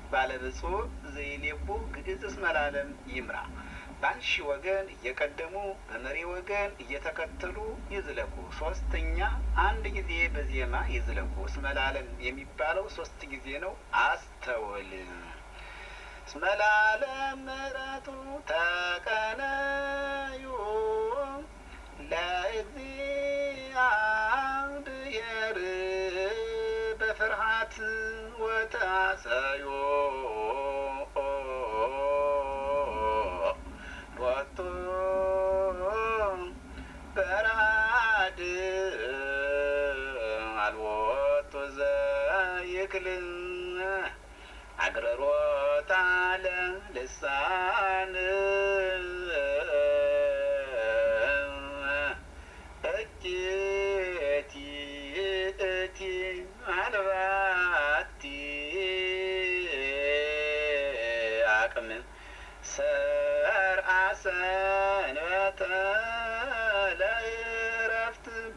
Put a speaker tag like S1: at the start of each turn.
S1: ባለብፁዕ ዘይሌቡ ግዕዝ እስመ ለዓለም ይምራ። በአንሺ ወገን እየቀደሙ በመሪ ወገን እየተከተሉ ይዝለቁ። ሶስተኛ አንድ ጊዜ በዜማ ይዝለቁ። እስመ ለዓለም የሚባለው ሶስት ጊዜ ነው። አስተውል። እስመ ለዓለም ምሕረቱ ተቀነዩ ለእግዚአብሔር በፍርሃት ወታሰዮ ሮቱ በራድ አልቦቱ ዘይክል አግረሮታ ለልሳን እጅቲ እቲ አልባቲ አቅም ሰርአ ሰንበተ